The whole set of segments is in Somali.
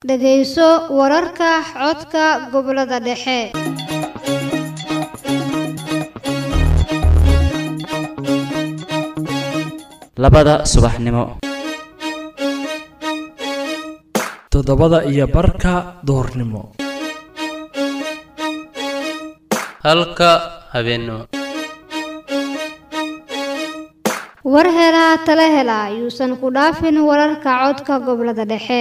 dhegayso wararka codka gobollada dhexe labada subaxnimo toddobada iyo barka duhurnimo halka habeennimo war helaa tala hela yuusan ku dhaafin wararka codka gobollada dhexe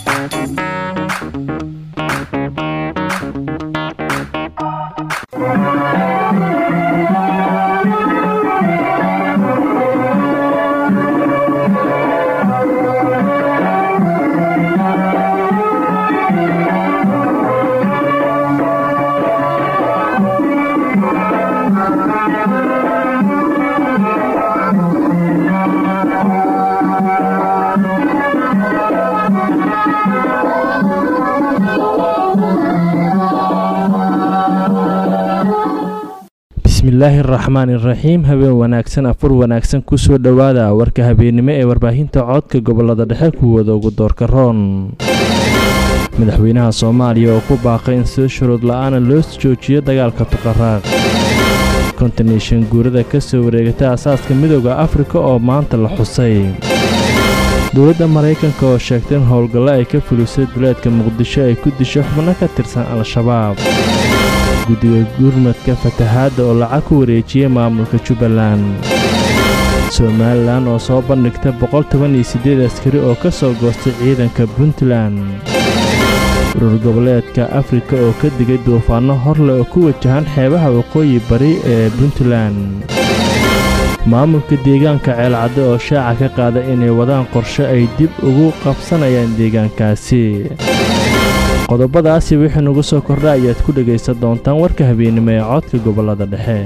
bismillaahi araxmaan iraxiim habeen wanaagsan afur wanaagsan kusoo dhowaada warka habeennimo ee warbaahinta codka gobolada dhexe kuwooda ugu doorka roon madaxweynaha soomaaliya oo ku baaqay in sida shuruud la-aana loo joojiyo dagaalka tuqaraaq kontineshan guurada ka soo wareegata asaaska midooda afrika oo maanta la xusay dowladda maraykanka oo sheegtay in howlgallo ay ka fulisay duleedka muqdisho ay ku disho xubno ka tirsan al-shabaab guddiga gurmadka fatahaadda oo lacag ku wareejiyey maamulka jubbaland somalilan oo soo bandhigta boqoltobaniyosideed askari oo ka soo goostay ciidanka puntland urur goboleedka afrika oo ka digay duufaanno horle oo ku wajahan xeebaha waqooyi bari ee puntland maamulka deegaanka ceelcadde oo shaaca ka qaada inay wadaan qorshe ay dib ugu qabsanayaan deegaankaasi qodobadaasi wixii nagu soo kordha ayaad ku dhegaysan doontaan warka habeennimo ee codka gobollada dhexe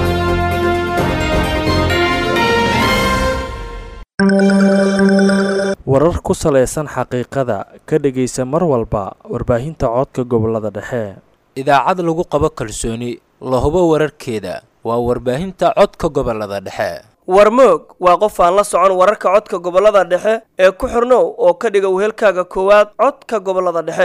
warar ku salaysan xaqiiqada ka dhegaysa mar walba warbaahinta codka gobollada dhexe idaacad lagu qabo kalsooni la hubo wararkeeda waa warbaahinta codka gobolada dhexe warmoog waa qof aan la socon wararka codka gobollada dhexe ee ku xirnow oo ka dhiga wehelkaaga koowaad codka gobollada dhexe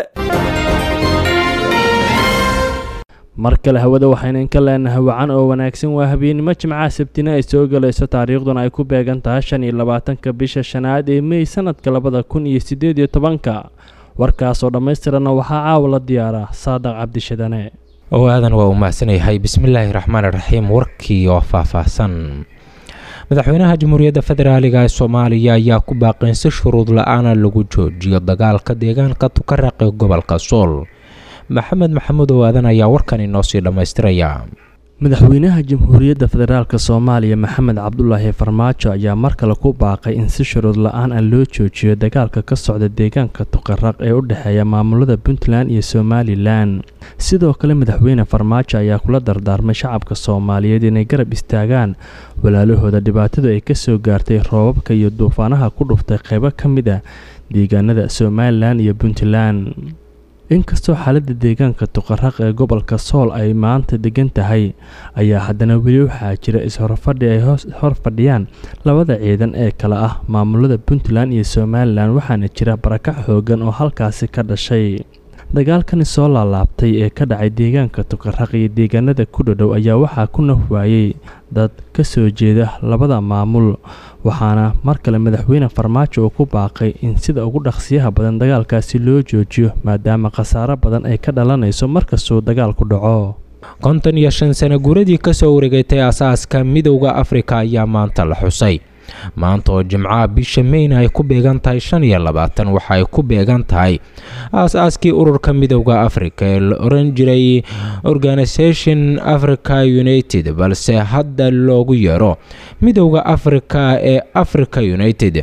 mar kale hawada waxaynu inka leenahay wacan oo wanaagsan waa habeennimo jimcaha sabtina ay soo galayso taariikhduna ay ku beegan tahay shan iyo labaatanka bisha shanaad ee mey sanadka labada kun iyo siddeed iyo tobanka warkaasoo dhammaystiranna waxaa caawa la diyaaraa saadaq cabdishadane oo aadan waa uu mahadsanyahay bismillaahi raxmaan raxiim warkii oo faahfaahsan madaxweynaha jamhuuriyadda federaaliga ee soomaaliya ayaa ku baaqay in si shuruud la-aana lagu joojiyo dagaalka deegaanka tukaraq ee gobolka sool maxamed maxamuud oo aadan ayaa warkan inoo sii dhammaystiraya madaxweynaha jamhuuriyadda federaalk soomaaliya maxamed cabdulaahi farmaajo ayaa mar kale ku baaqay in si shuruud la-aan ah loo joojiyo dagaalka ka socda deegaanka tuqaraq ee u dhexeeya maamulada puntland iyo somalilan sidoo kale madaxweyne farmaajo ayaa kula dardaarmay shacabka soomaaliyeed inay garab istaagaan walaalahooda dhibaatadu ay kasoo gaartay roobabka iyo duufaanaha ku dhuftay qeybo ka mid a deegaanada somalilan iyo puntland inkastoo xaaladda deegaanka tuqaraq ee gobolka sool ay maanta degan tahay ayaa haddana weli waxaa jira is-horfadhi ay hor fadhiyaan labada ciidan ee kale ah maamulada puntland iyo somalilan waxaana jira barakac xoogan oo halkaasi ka dhashay dagaalkani soo laalaabtay ee ka dhacay deegaanka tuqaraq iyo deegaanada ku dhodhow ayaa waxaa ku naf waayey dad ka soo jeeda labada maamul waxaana mar kale madaxweyne farmaajo uu ku baaqay in sida ugu dhaqsiyaha badan dagaalkaasi loo joojiyo maadaama khasaaro badan ay ka dhalanayso markastuu dagaalku dhaco konton iyo shan sano guuradii kasoo wareegatay asaaska midowda afrika ayaa maanta la xusay maanta oo jimcaha bisha meyna ay ku beegan tahay shan iyo labaatan waxa ay ku beegan tahay aas-aaskii ururka midowda africa ee la oran jiray organisation africa united balse hadda loogu yeero midowda africa ee africa united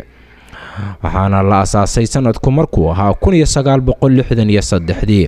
waxaana la asaasay sanadku markuu ahaa kun iyo sagaal boqol lixdan iyo saddexdii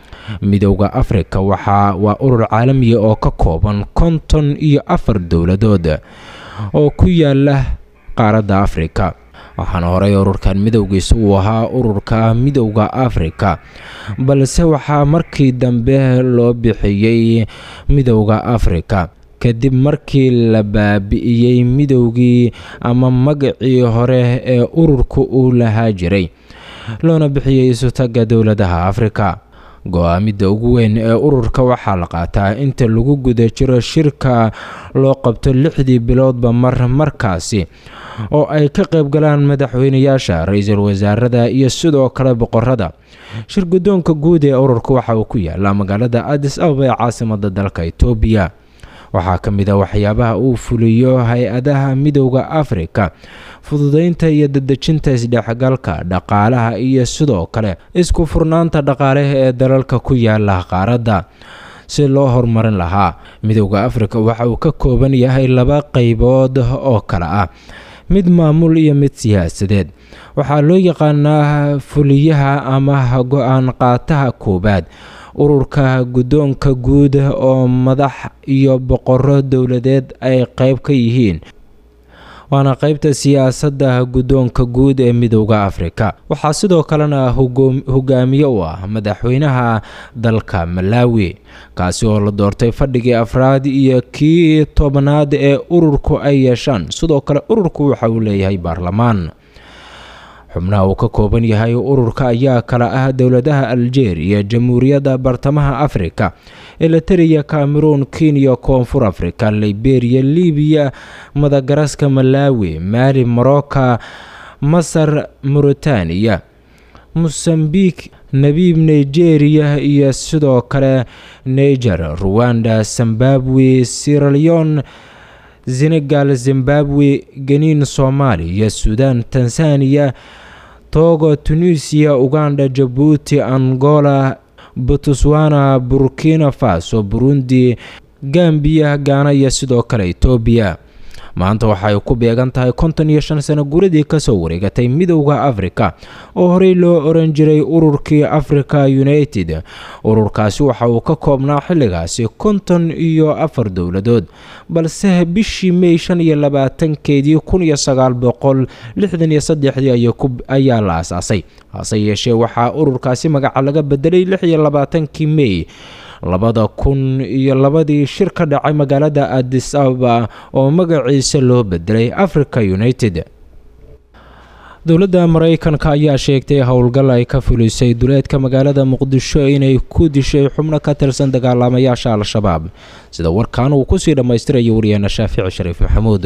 midowda africa waxaa waa urur caalamiya oo ka kooban konton iyo afar dowladood oo ku yaala qaaradda afrika waxaana horey ururkan midowgiisa uu ahaa ururka midowda afrika balse waxaa markii dambe loo bixiyey midowda afrika kadib markii la baabi'iyey midowgii ama magacii hore ee ururka uu lahaa jiray loona bixiyey isutaga dowladaha afrika go-aamidda ugu weyn ee ururka waxaa la qaataa inta lagu guda jiro shirka loo qabto lixdii biloodba mar markaasi oo ay ka qaybgalaan madaxweynayaasha ra-iisul wasaarada iyo sidoo kale boqorada shir guddoonka guud ee ururka waxa uu ku yaala magaalada adis ababa ee caasimada dalka itoobiya waxaa ka mid a waxyaabaha uu fuliyo hay-adaha midowda afrika fududeynta iyo dadejinta isdhexgalka dhaqaalaha iyo sidoo kale isku furnaanta dhaqaaleha ee dalalka ku yaala qaaradda si loo horumarin lahaa midowda afrika waxa uu ka kooban yahay laba qeybood oo kale ah mid maamul iyo mid siyaasadeed waxaa loo yaqaanaa fuliyaha ama go-aan qaataha koowaad ururka guddoonka guud oo madax iyo boqoro dowladeed ay qeyb ka yihiin waana qeybta siyaasadda guddoonka guud ee midowda afrika waxaa sidoo kalena hogaamiye u ah madaxweynaha dalka malawi kaasi oo la doortay fadhigii afraad iyo kii tobnaad ee ururku ay yeeshaan sidoo kale ururku waxa uu leeyahay baarlamaan xubnaha uu ka kooban yahay ururka ayaa kala ah dowladaha aljeeriya jamhuuriyadda bartamaha afrika elitariya cameroon kenya koonfur afrika liberiya libiya madagaraska malawi mali morocca masar mauritaniya mosambik nabiib nigeria iyo sidoo kale niger ruwanda zimbabwe siraleon senegal zimbabwe geniin soomaaliya sudan tanzaniya togo tunisiya uganda jabuuti angola botswana burkina faso burundi gambiya gaana iyo sidoo kale etoobiya maanta waxay ku beegan tahay konton iyo shan sano guradii kasoo wareegatay midowda afrika oo horey loo oran jiray ururkii africa united ururkaasi waxa uu ka koobnaa xilligaasi konton iyo afar dowladood balse bishii may shan iyo labaatankeedii kun iyo sagaal boqol lixdan iyo saddexdii ayaa la asaasay hase yeeshee waxaa ururkaasi magaca laga bedelay lix iyo labaatankii may labada kun iyo labadii shir ka dhacay magaalada adis ababa oo magaciisa loo bedelay africa united dowladda maraykanka ayaa sheegtay howlgal ay ka fulisay duleedka magaalada muqdisho inay ku dishay xubno ka tirsan dagaalamayaasha al-shabaab sida warkan uu kusii dhammaystirayo wariyaana shaafici shariif maxamuud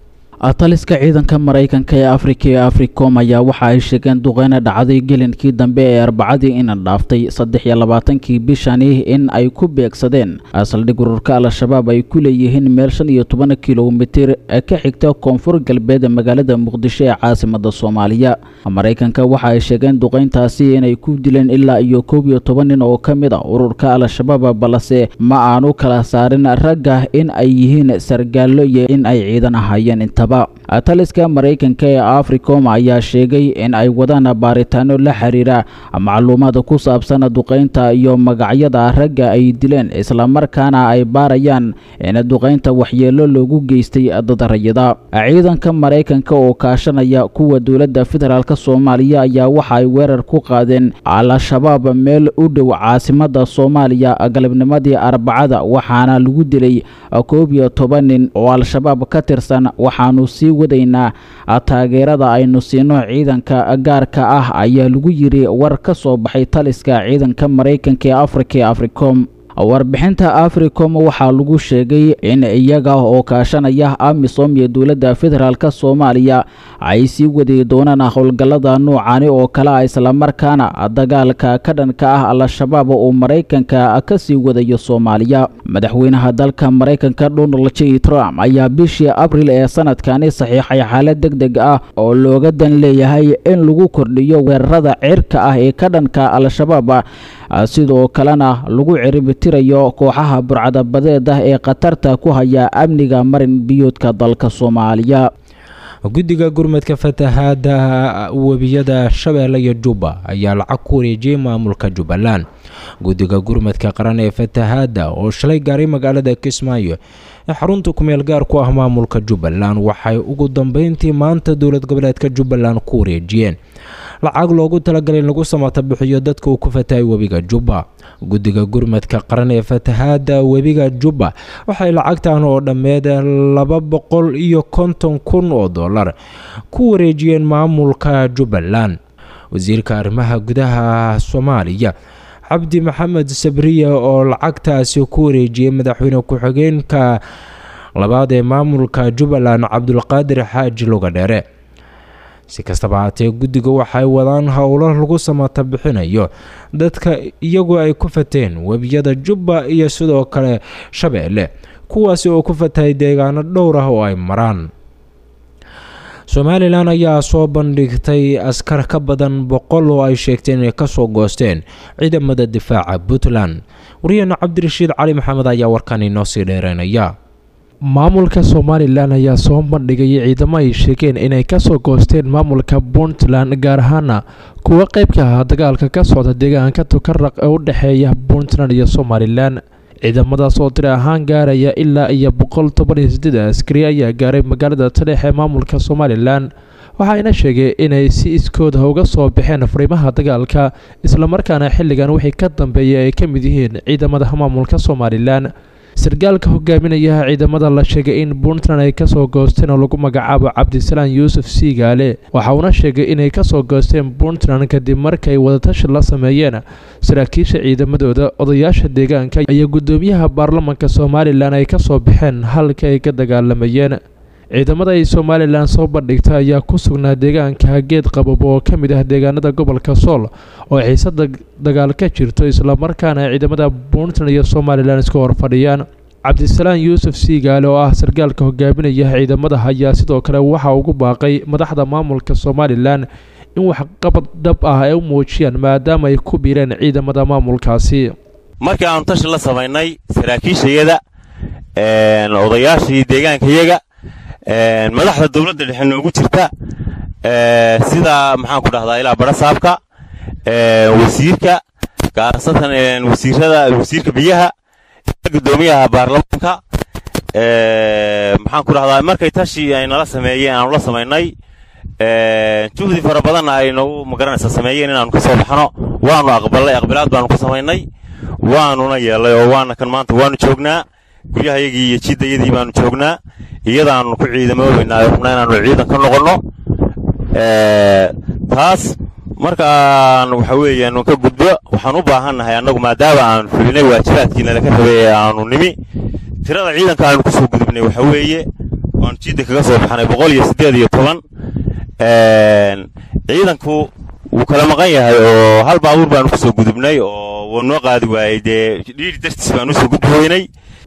taliska ciidanka maraykanka ee afrika ee africom ayaa waxa ay sheegeen duqeyna dhacday gelinkii dambe ee arbacadii ina dhaaftay saddex iyo labaatankii bishani in ay ku beegsadeen saldhig ururka al-shabaab ay ku leeyihiin meel shan iyo toban kilomitir ee ka xigta koonfur galbeed magaalada muqdisho ee caasimada soomaaliya maraykanka waxa ay sheegeen duqeyntaasi inay ku dileen ilaa iyo koob iyo toban nin oo ka mid a ururka al-shabaab balse ma aanu kala saarin ragga in ay yihiin sargaallo iyo in ay ciidan ahaayeen intaba taliska maraykanka ee africom ayaa sheegay in ay wadaan baaritaano la xiriira macluumaad ku saabsan duqeynta iyo magacyada ragga ay dileen islamarkaana ay baarayaan in duqeynta waxyeelo loogu geystay dad rayida ciidanka maraykanka oo kaashanaya kuwa dowladda federaalk soomaaliya ayaa waxa ay weerar ku qaadeen al-shabaab meel u dhow caasimada soomaaliya galabnimadii arbacada waxaana lagu dilay koob iyo toban nin oo al-shabaab ka tirsan waxaanu sii wadaynaa taageerada aynu siino ciidanka gaarka ah ayaa lagu yiri war ka soo baxay taliska ciidanka maraykanka ee afrika ee africom warbixinta africom waxaa lagu sheegay in iyaga oo kaashanaya amisom iyo dowladda federaalk soomaaliya ay sii wadi doonaan howlgallada noocani oo kale ah islamarkaana dagaalka ka dhanka ah al-shabaab uu maraykanka ka sii wadayo soomaaliya madaxweynaha dalka maraykanka donald j trump ayaa bishii abril ee sanadkani saxiixay xaalad deg deg ah oo looga dan leeyahay in lagu kordhiyo weerarada cirka ah ee ka dhanka al-shabaab sidoo kalena lagu ciribtirayo kooxaha burcadabadeed ah ee khatarta ku haya amniga marin biyoodka dalka soomaaliya guddiga gurmadka fatahaada webiyada shabeelle iyo jubba ayaa lacag ku wareejiyey maamulka jubbaland guddiga gurmadka qaran ee fatahaada oo shalay gaaray magaalada kismaayo ee xarunta kumeel gaar ku ah maamulka jubbaland waxay ugu dambeyntii maanta dowlad goboleedka jubbaland ku wareejiyeen lacag loogu talagalay in lagu samata bixiyo dadka uu ku fatahay webiga jubba guddiga gurmadka qaran ee fatahaada webiga jubba waxay lacagtan oo dhammeed laba boqol iyo konton kun oo dollar ku wareejiyeen maamulka jubbaland wasiirka arrimaha gudaha soomaaliya cabdi maxamed sabriya oo lacagtaasi ku wareejiyey madaxweyne ku-xigeenka labaad ee maamulka jubbaland cabdulqaadir xaaji lugadheere si kastaba haatee guddiga waxay wadaan howlo lagu samata bixinayo dadka iyagoo ay ku fateen webiyada jubba iyo sidoo kale shabeelle kuwaasi oo ku fatahay deegaano dhowr ah oo ay maraan somalilan ayaa soo bandhigtay askar ka badan boqol oo ay sheegteen inay kasoo goosteen ciidamada difaaca puntland waryaheena cabdirashiid cali maxamed ayaa warkan inoo sii dheereynaya maamulka somalilan ayaa soo bandhigayay ciidamo ay sheegeen inay kasoo goosteen maamulka puntland gaar ahaana kuwa qeyb ka ahaa dagaalka ka socda deegaanka tukaraq ee u dhexeeya puntland iyo somalilan ciidamadaas oo tiri ahaan gaaraya ilaa iyo boqol toban iyo sideed askari ayaa gaaray magaalada taleex ee maamulka somalilan waxayna sheegeen inay si iskooda uga soo baxeen fariimaha dagaalka islamarkaana xilligan wixii ka dambeeyay ay ka mid yihiin ciidamada maamulka somalilan sargaalka hogaaminaya ciidamada la sheegay in puntland ay kasoo goosteen oo lagu magacaabo cabdisalaan yuusuf siigaale waxa uuna sheegay inay kasoo goosteen puntland kadib markay wadatashi la sameeyeen saraakiisha ciidamadooda odayaasha deegaanka iyo guddoomiyaha baarlamanka somalilan ay kasoo baxeen halka ay ka dagaalamayeen ciidamada ay somalilan soo bandhigta ayaa ku sugnaa deegaanka geed qabab oo ka mid ah deegaanada gobolka sool oo xiisada dagaal ka jirto islamarkaana ciidamada puntland iyo somalilan isku horfadhiyaan cabdisalaan yuusuf siigaale oo ah sargaalka hogaaminaya ciidamada ayaa sidoo kale waxa ugu baaqay madaxda maamulka somalilan in waxqabad dhab ah ay u muujiyaan maadaama ay ku biireen ciidamada maamulkaasi markii aanu tashi la samaynay saraakiishayada odayaashii deegaankayaga madaxda dowladda dhexe noogu jirta sida maxaan ku dhahdaa ilaa barasaabka wasiirka gaasatan wasiirada wasiirka biyaha gudoomiyaha baarlamaanka maxaan ku dhahdaa markay tashi ay nala sameeyeen aanu la samaynay juhdi fara badanna ay nagu magaranaysa sameeyeen inaanu ka soo baxno waanu aqbalnay aqbilaad baanu ku samaynay waanuna yeelay oo waana kan maanta waanu joognaa guryahayagii iyo jiddayadii baanu joognaa iyadaanu ku ciidamoobaynaa rabnaa inaanu ciidan ka noqonno taas markaan waxa weeyaan ka gudbo waxaan u baahannahay annagu maadaama aanu fulinay waajibaadkii nalaka rabay ee aanu nimi tirada ciidanka aanu kusoo gudubnay waxa weeye waanu jidda kaga soo baxnay boqol iyo siddeed iyo toban ciidanku wuu kala maqan yahay oo hal baabuur baanu kusoo gudubnay oo wuu noo qaadi waayey dee dhiiri dartiis baanu usoo gudbi weynay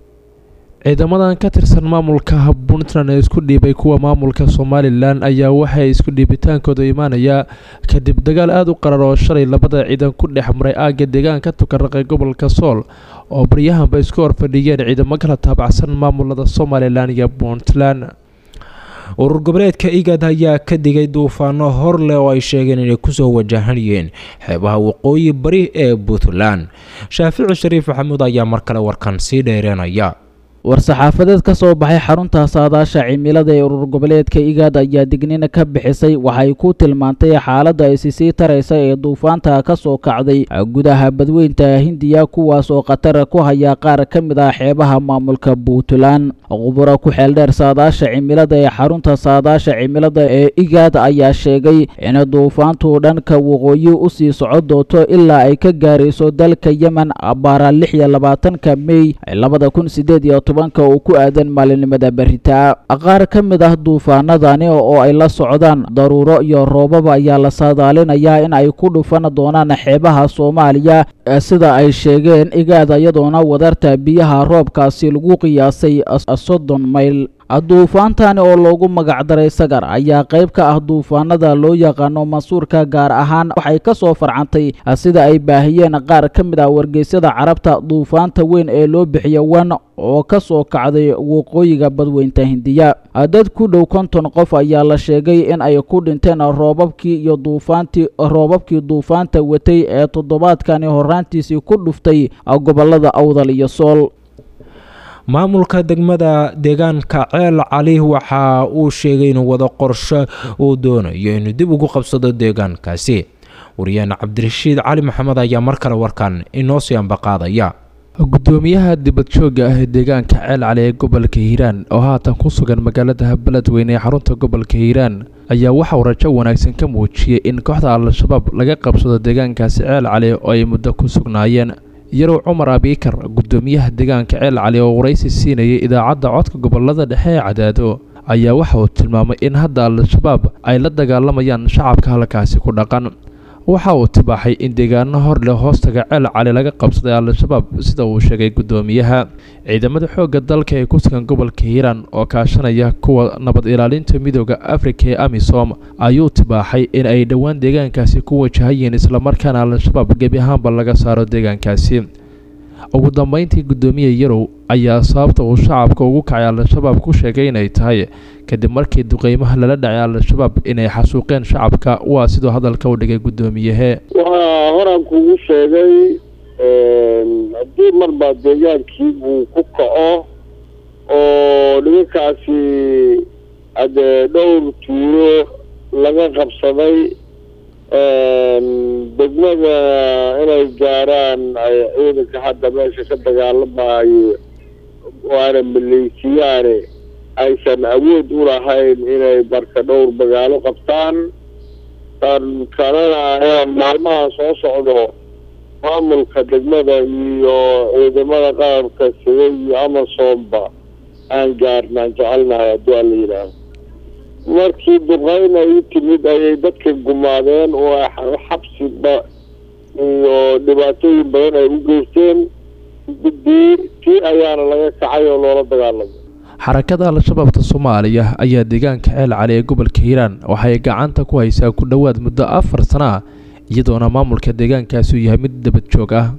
ciidamadan ka tirsan maamulka puntland ee isku dhiibay kuwa maamulka somalilan ayaa waxay isku dhiibitaankooda imaanayaa kadib dagaal aada u qarar oo shalay labada ciidan ku dhex maray aagga deegaanka tukaraqee gobolka sool oo baryahanba isku horfadhiyeen ciidamo kala taabacsan maamulada somalilan iyo puntland urur goboleedka igad ayaa ka digay duufaano hor leh oo ay sheegeen inay kusoo wajahanayeen xeebaha waqooyi bari ee puntland shaafici shariif maxamuud ayaa mar kale warkan sii dheereenaya war-saxaafadeed ka soo baxay xarunta saadaasha cimilada ee urur goboleedka igaad ayaa digniin ka bixisay waxay ku tilmaantay xaaladda isi sii taraysa ee duufaanta ka soo kacday gudaha badweynta hindiya kuwaas oo khatar ku haya qaar ka mid ah xeebaha maamulka puntland quburo ku xeeldheer saadaasha cimilada ee xarunta saadaasha cimilada ee igaad ayaa sheegay in duufaantu dhanka waqooyi usii soco doonto ilaa ay ka gaarayso dalka yemen abaara lix iyo labaatanka mey labada kun sideed iyo tobanka uu ku aadan maalinimada beritaa qaar ka mid ah duufaanadani oo ay la socdaan daruuro iyo roobaba ayaa la saadaalinayaa in ay ku dhufan doonaan xeebaha soomaaliya sida ay sheegeen igaad iyadoona wadarta biyaha roobkaasi lagu qiyaasay soddon mayl duufaantani oo loogu magacdaray sagar ayaa qayb ka ah duufaanada loo yaqaano mansuurka gaar ahaan waxay ka soo farcantay sida ay baahiyeen qaar ka mid ah wargeysyada carabta duufaanta weyn ee loo bixiya wan oo ka soo kacday waqooyiga badweynta hindiya dad ku dhow konton qof ayaa la sheegay in ay ku dhinteen roobabkii iyo duufaantii roobabkii duufaanta watay ee toddobaadkani horaantiisii ku dhuftay gobolada awdal iyo sool maamulka degmada deegaanka ceel cali waxa uu sheegay inuu wado qorsho uu doonayo inuu dib ugu qabsado deegaankaasi wariyaane cabdirashiid cali maxamed ayaa mar kale warkan inoo sii ambaqaadaya gudoomiyaha dibad joogga ah ee deegaanka ceel cali ee gobolka hiiraan oo haatan ku sugan magaalada beledweyne ee xarunta gobolka hiiraan ayaa waxauu rajo wanaagsan ka muujiyey in kooxda al-shabaab laga qabsado deegaankaasi ceel cali oo ay muddo ku sugnaayeen yarow cumar abiikar guddoomiyaha deegaanka ceel cali oo waraysi siinayay idaacadda codka gobolada dhexe ee cadaado ayaa waxa uu tilmaamay in hadda al-shabaab ay la dagaalamayaan shacabka halkaasi ku dhaqan waxa uu tibaaxay in deegaano hor leh hoostaga ceel cali laga qabsaday al-shabaab sida uu sheegay guddoomiyaha ciidamada xoogga dalka ee ku sugan gobolka hiiraan oo kaashanaya kuwa nabad ilaalinta midooda afrika ee amisom ayuu tibaaxay in ay dhowaan deegaankaasi ku wajahayeen islamarkaana al-shabaab gebi ahaanba laga saaro deegaankaasi ugu dambeyntii guddoomiye yarow ayaa sababta uu shacabka ugu kacay al-shabaab ku sheegay inay tahay kadib markii duqeymaha lala dhacay al-shabaab inay xasuuqeen shacabka waa siduu hadalka u dhigay guddoomiyahe waxaa horaan kugu sheegay haddii marba deegaankii uu ku kaco oo nimankaasi hadee dhowr tuuro laga qabsaday degmada inay gaaraan ay ciidanka hadda meesha ka dagaalamayo waana maleysiyaane aysan awood u lahayn inay marka dhowr magaalo qabtaan tan kalena maalmaha soo socdo maamulka degmada iyo ciidamada qaranka sida iyo amazonba aan gaarnaan jecelnahay haddii aan la yidhaaho markii duqeyn ay u timid ayay dadka gumaadeen oo xabsiba iyo dhibaatooyin badan ay u geysteen tii tii ayaana laga kacay oo loola dagaalamay xarakada al-shabaabta soomaaliya ayaa deegaanka ceel cali ee gobolka hiiraan waxay gacanta ku haysaa ku dhowaad muddo afar sano ah iyadoona maamulka deegaankaasi uu yahay mid dabad joog ah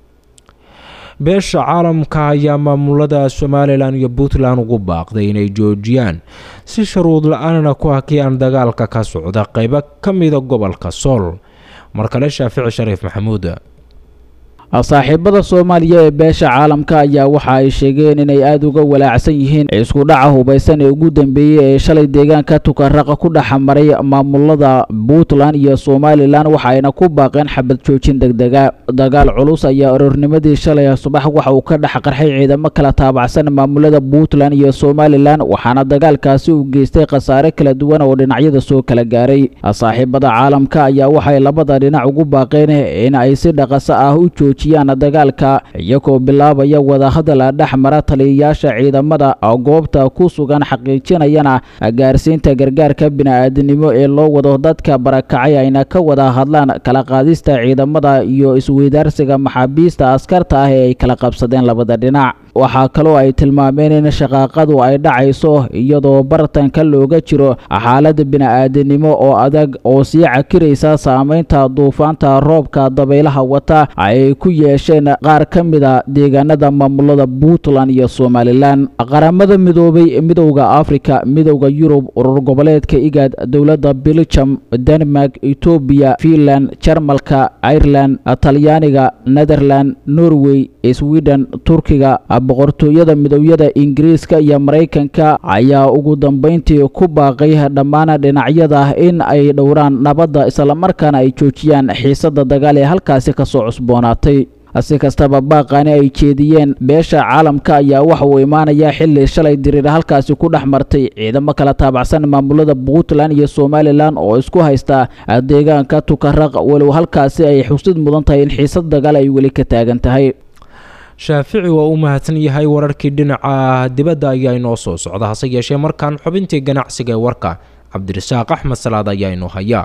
beesha caalamka ayaa maamulada somalilan iyo puntland ugu baaqday inay joojiyaan si shuruud la-aanna ku hakiyaan dagaalka ka socda qeybo ka mida gobolka sool mar kale shaafici shariif maxamuud saaxiibada soomaaliya ee beesha caalamka ayaa waxa ay sheegeen inay aada uga walaacsan yihiin isku dhaca hubaysan ee ugu dambeeyey ee shalay deegaanka tukaraqa ku dhexmaray maamulada puntland iyo somalilan waxa ayna ku baaqeen xabad joojin degdega dagaal culus ayaa aroornimadii shalay subax waxa uu ka dhex qarxay ciidamo kala taabacsan maamulada puntland iyo somalilan waxaana dagaalkaasi uu geystay khasaare kala duwan oo dhinacyada soo kala gaaray saaxiibada caalamka ayaa waxay labada dhinac ugu baaqeen in ay si dhaqaso ah u joojiyaan dagaalka iyagoo bilaabaya wadahadal dhex mara taliyayaasha ciidamada goobta ku sugan xaqiijinayana gaarsiinta gargaarka bini-aadinimo ee loo wado dadka barakacay ayna ka wada hadlaan kala qaadista ciidamada iyo isweydaarsiga maxaabiista askarta ah ee ay kala qabsadeen labada dhinac waxaa kaloo ay tilmaameen in shaqaaqadu ay dhacayso iyadoo bartanka looga jiro xaalada bini-aadinimo oo adag oo sii cakiraysa saameynta duufaanta roobka dabaylaha wata ay ku yeesheen qaar ka mida deegaanada maamulada puntland iyo somalilan qaramada midoobay midowda afrika midowda yurub urur goboleedka igaad dowladda beljum denmark etoobiya finland jarmalka ireland talyaaniga netherland norway sweden turkiga boqortooyada midowyada ingiriiska iyo maraykanka ayaa ugu dambeyntii ku baaqay dhammaan dhinacyada in ay dhowraan nabadda islamarkaana ay joojiyaan xiisada dagaal ee halkaasi kasoo cusboonaatay si kastaba baaqaani ay jeediyeen beesha caalamka ayaa waxa uu imaanayaa xilli shalay diriir halkaasi ku dhex martay ciidamo kala taabacsan maamulada puntland iyo somalilan oo isku haysta deegaanka tukaraq walow halkaasi ay xusid mudan tahay in xiisad dagaal ay weli ka taagan tahay shaafici waa u mahadsan yahay wararkii dhinaca dibadda ayaa inoo soo socda hase yeeshee markaan xubintii ganacsiga ee warka cabdirasaaq axmed salaad ayaa inoo haya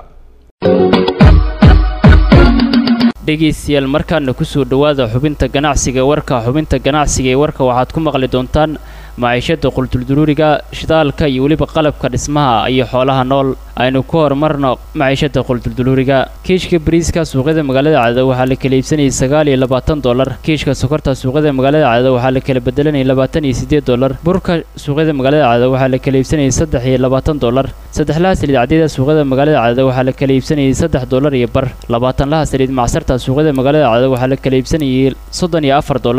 dhegaystayaal markaana kusoo dhowaada xubinta ganacsiga warka xubinta ganacsiga ee warka waxaad ku maqli doontaan maciishada qultulduruuriga shidaalka iyo weliba qalabka dhismaha iyo xoolaha nool aynu ku horumarno maciishada qultulduruuriga kiishka bariiska suuqyada magaalada cadada waxaa la kala iibsanayay sagaal iyo labaatan dollar kiishka sokorta suuqyada magaalada cadada waxaa la kala bedelanayay labaatan iyo siddeed dollar burka suuqyada magaalada cadada waxaa la kala iibsanayay saddex iyo labaatan dollar saddexlaha saliid cadyada suuqyada magaalada cadada waxaa la kala iibsanayay saddex dollar iyo bar labaatanlaha saliid macsarta suuqyada magaalada cadada waxaa la kala iibsanayay soddon iyo afar dollar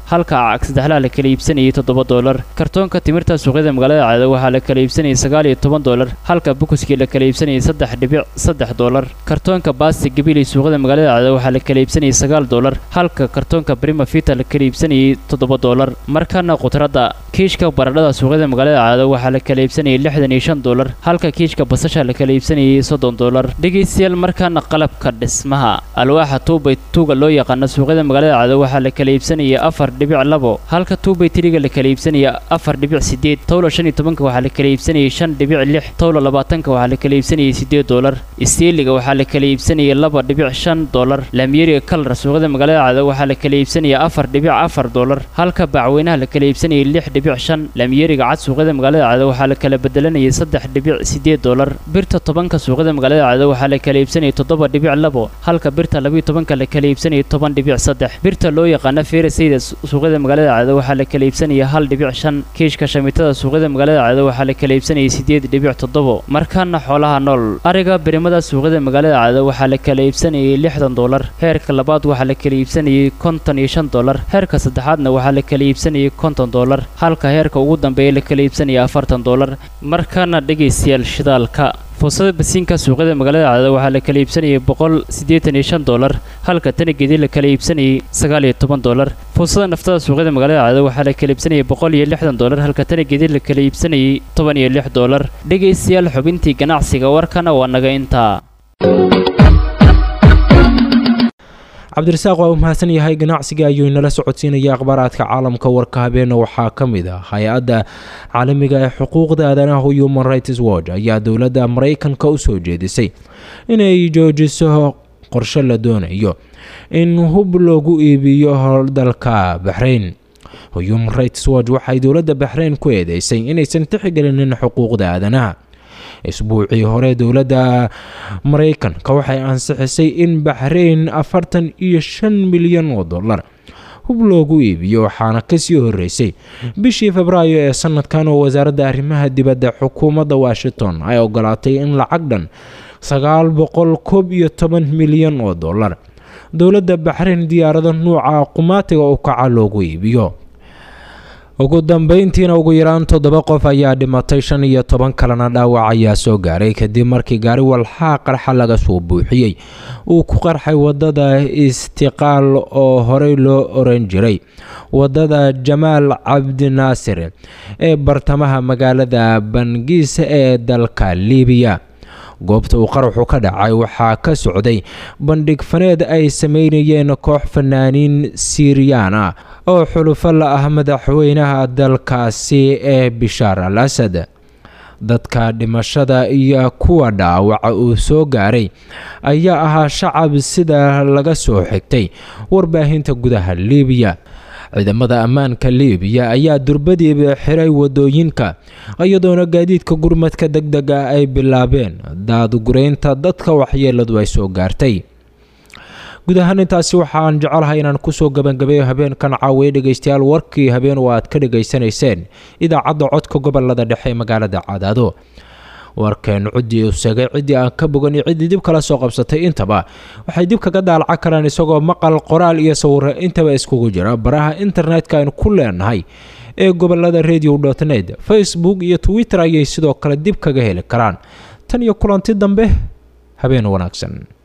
halka cag saddexlaha la kala iibsanayay toddoba doolar kartoonka timirta suuqyada magaalada cadaado waxaa la kala iibsanayay sagaal iyo toban doolar halka bukuskii la kala iibsanayay saddex dhibic saddex doolar kartoonka baasti gabiley suuqyada magaalada cadaado waxaa la kala iibsanayay sagaal doolar halka kartoonka brima vita la kala iibsanayay toddoba doolar markana khudradda kiishka baradhada suuqyada magaalada cadaado waxaa la kala iibsanayay lixdan iyo shan doolar halka kiishka basasha la kala iibsanayay soddon doolar dhegaystayaal markaana qalabka dhismaha alwaaxa tuubay tuuga loo yaqaano suuqyada magaalada cadaado waxaa la kala iibsanayay afar dhibic labo halka tuubay tiriga la kala iibsanaya afar dhibic sideed towla shan iyo tobanka waxaa la kala iibsanayay shan dhibic lix towla labaatanka waxaa la kala iibsanayay sideed doolar isteeliga waxaa la kala iibsanayay laba dhibic shan doolar laamiyeriga kalar suuqyada magaalada cadaado waxaa la kala iibsanaya afar dhibic afar doolar halka bacweynaha la kala iibsanayay lix dhibic shan laamiyeriga cad suuqyada magaalada cadaado waxaa la kala bedelanayay saddex dhibic sideed doolar birta tobanka suuqyada magaalada cadaado waxaa la kala iibsanayay toddoba dhibic labo halka birta labiyo tobanka la kala iibsanayay toban dhibic saddex birta loo yaqaano feerasayda suuqyada magaalada cadaado waxaa la kala iibsanaya hal dhibic shan kiishka shamitada suuqyada magaalada cadaado waxaa la kala iibsanayay sideed dhibic toddobo markaana xoolaha nool ariga birimada suuqyada magaalada cadaado waxaa la kala iibsanayay lixdan doolar heerka labaad waxaa la kala iibsanayay konton iyo shan doolar heerka saddexaadna waxaa la kala iibsanayay konton doolar halka heerka ugu dambeeya la kala iibsanaya afartan doolar markaana dhegaystayaal shidaalka fuusada basiinka suuqyada magaalada cadaado waxaa la kala iibsanayay boqol siddeetan iyo shan doolar halka tanigeedii la kala iibsanayay sagaal iyo toban doolar fuusada naftada suuqyada magaalada cadaado waxaa la kala iibsanayay boqol iyo lixdan doolar halka tanigeedii la kala iibsanayay toban iyo lix doolar dhegaystayaal xubintii ganacsiga warkana waa naga intaa cabdirasaaq waa uu mahadsan yahay ganacsiga ayuu inala socodsiinaya akhbaaraadka caalamka warka habeena waxaa ka mid ah hay-adda caalamiga ee xuquuqda aadanaha human rights watch ayaa dowladda maraykanka u soo jeedisay inay joojiso qorshe la doonayo in hub loogu iibiyo hordalka baxrayn human rights watch waxay dowladda baxrayn ku eedeysay inaysan tixgelinin xuquuqda aadanaha isbuucii hore dowladda maraykanka waxay ansixisay in baxrayn afartan iyo shan milyan oo dollar hub loogu iibiyo waxaana kasii horeysay bishii febraayo ee sanadkan oo wasaaradda arrimaha dibadda xukuumadda washington ay ogolaatay in lacag dhan sagaal boqol koob iyo toban milyan oo dollar dowladda baxrayn diyaarado nuuca qumaatiga u kaca loogu iibiyo ugu dambeyntiina ugu yaraan toddoba qof ayaa dhimatay shan iyo toban kalena dhaawac ayaa soo gaaray kadib markii gaari walxaa qarxa laga soo buuxiyey uu ku qarxay wadada istiqaal oo horey loo oran jiray wadada jamaal cabdinaasir ee bartamaha magaalada bangiis ee dalka liibiya goobta uu qaraxu ka dhacay waxaa ka socday bandhig faneed ay sameynayeen koox fanaaniin siiriyaan ah oo xulufo la ah madaxweynaha dalkaasi ee bishaar al asad dadka dhimashada iyo kuwa dhaawaca uu soo gaaray ayaa ahaa shacab sida laga soo xigtay warbaahinta gudaha liibiya ciidamada ammaanka liibiya ayaa durbadiiba xiray wadooyinka iyadoona gaadiidka gurmadka deg dega ay bilaabeen daadgureynta dadka waxyeeladu ay soo gaartay guud ahaan intaasi waxaan jecelahay inaan kusoo gabagabeeyo habeenkan caawiye dhegaystayaal warkii habeen oo aad ka dhegaysanayseen idaacadda codka gobolada dhexe ee magaalada cadaado warkeen ciddii u segay ciddii aan ka bogan iyo ciddii dib kala soo qabsatay intaba waxay dib kaga daalaca karaan isagoo maqal qoraal iyo sawiro intaba iskugu jira baraha internetka aynu ku leenahay ee gobolada radio dot net facebook iyo twitter ayay sidoo kale dib kaga heli karaan tan iyo kulanti dambe habeen wanaagsan